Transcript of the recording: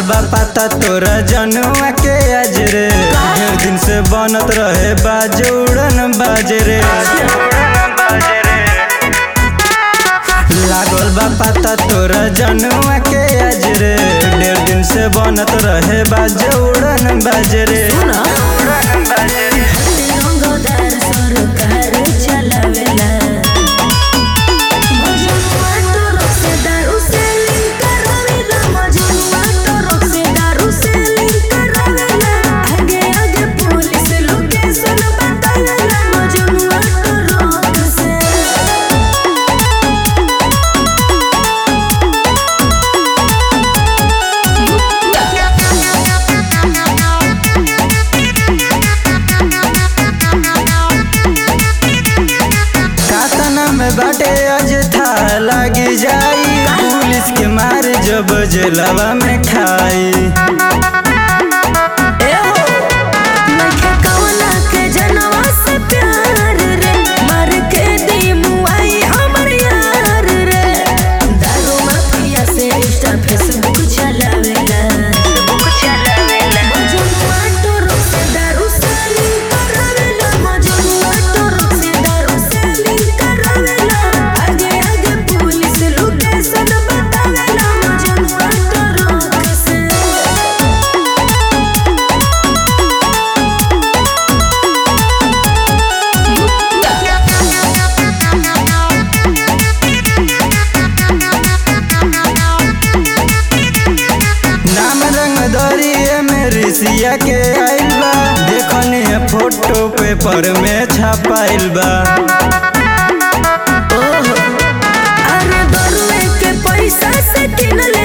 बा पता तोरा जनुआ के आज रे ढेर दिन से बनत रहे बाजे उड़न बाजे रे लागल बा पता तोरा जनुआ के आज रे ढेर दिन से बनत रहे बाजे उड़न बाजे रे रंगदार सरकार चलावेला मजनुआ तो से दारू से लिंक करावेला मजनुआ तो से दारू से लिंक करावेला आगे आगे पुलिस लोकेशन बतावेला मजनुआ तो रोक से कातना में बाटे आज था लागी जाई पुलिस के मारे जब जेलवा में खाई नखे कवना के जनवा से प्यार रे मर के दी मुआई हमर यार रे दारू माफिया से इंस्टा फेसबुक चलावेला बुक चलावेला मजनुआ तो से दारू से लिंक करावेला मजनुआ तो से दारू से लिंक करावेला आगे आगे पुलिस लोकेशन बतावेला मजनुआ तो रोक से नाम रंग दरिए में ऋषिया के आइल बा देखनी है फोटो पेपर में छपाइल बा अरे दरुए के पैसा से किनल